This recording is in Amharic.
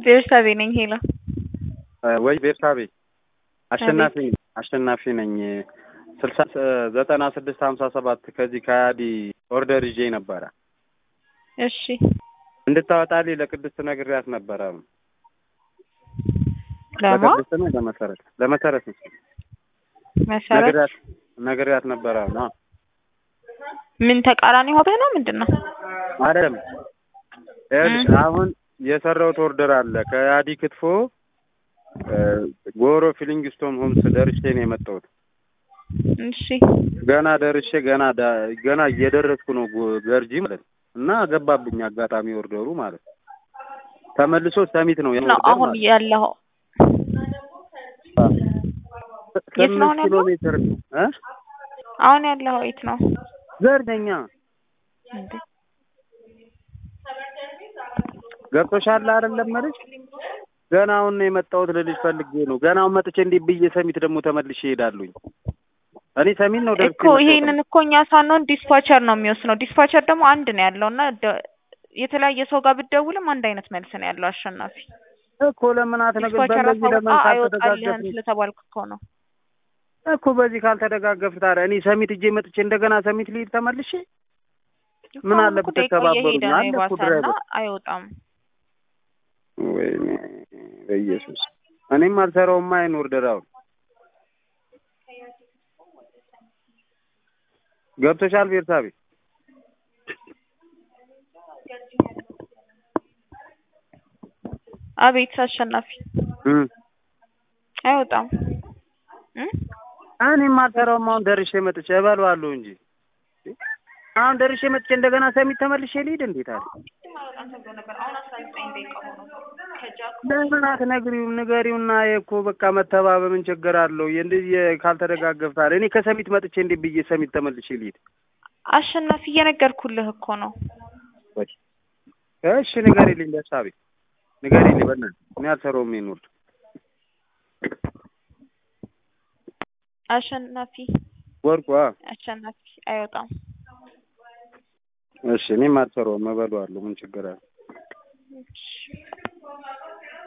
ቤርሳቤ ነኝ ሄሎ ወይ ቤርሳቤ አሸናፊ ነኝ አሸናፊ ነኝ ስልሳ ዘጠና ስድስት ሀምሳ ሰባት ከዚህ ከአዲ ኦርደር ይዤ ነበረ እሺ እንድታወጣልኝ ለቅድስት ነግሬያት ነበረ ለማ ለቅድስት ነው ለመሰረት ለመሰረት ነው መሰረት ነግሬያት ነግሬያት ነበረ ነው ምን ተቃራኒ ሆነህ ነው ምንድን ነው አይደለም ይኸውልሽ እ አሁን የሰራሁት ኦርደር አለ ከአዲ ክትፎ ጎሮ ፊሊንግስቶን ሆምስ ደርሼ ነው የመጣሁት እሺ ገና ደርሼ ገና ዳ- ገና እየደረስኩ ነው ጎ- ገርጂ ማለት ነው እና ገባብኝ አጋጣሚ ኦርደሩ ማለት ነው ተመልሶ ሰሚት ነው ነው የኦርደር አሁን ማለት ያለው ነው የት ነው ስምንት ኪሎ ያለው? ሜትር ነው እ አሁን ያለው የት ነው ገርደኛ እንዴ ገብቶሻል አይደለም መልሽ ገና አሁን ነው የመጣሁት ልልሽ ፈልጌ ነው ገና አሁን መጥቼ እንዲህ ብዬ ሰሚት ደግሞ ተመልሼ እሄዳለሁኝ እኔ ሰሚት ነው ደርሼ እኮ የመጣሁት። ይሄንን እኮ እኛ ሳንሆን ዲስፓቸር ነው የሚወስነው። ዲስፓቸር ደግሞ አንድ ነው ያለው እና ደ- የተለያየ ሰው ጋር ብትደውልም አንድ አይነት መልስ ነው ያለው አሸናፊ። እኮ ለምን አትነግር ዲስፓቸር በዚህ ለምን አሳውቃ አይወጣልህም ካልተደጋገፍን ስለተባልክ እኮ ነው። እኮ በዚህ ካልተደጋገፍን ታዲያ እኔ ሰሚት እጄ መጥቼ እንደገና ሰሚት ልሂድ ተመልሼ ምን አሁን አለ እኮ ደቂቃው ብትተባበሩኝ? እየሄደ ነው አለ እኮ የባሰና ድራይቨር። አይወጣም። ወይኔ በኢየሱስ እኔም አልሰራውማ አይን ኦርደር አሁን ገብቶሻል ቤርሳቤ አቤት አሸናፊ እም አይወጣም እ እኔም አልሰራውም አሁን ደርሼ መጥቼ እበለዋለሁ እንጂ አሁን ደርሼ መጥቼ እንደገና ሰሚት ተመልሼ ልሂድ እንዴት አለ ለምን አትነግሪውም? ንገሪውና እኮ በቃ መተባበብ ምን ችግር አለው? እንደዚህ ካልተደጋገፍ ታዲያ እኔ ከሰሚት መጥቼ እንዴት ብዬ ሰሚት ተመልሼ ልሂድ? አሸናፊ እየነገርኩልህ እኮ ነው። እሺ ንገሪልኝ፣ ቤርሳቤ ንገሪልኝ በእናትሽ እኔ አልሰራውም ይሄን ወርድ አሸናፊ ወርቁ አ አሸናፊ አይወጣም። እሺ እኔም አልሰራውም እበለዋለሁ ምን ችግር አለ? እሺ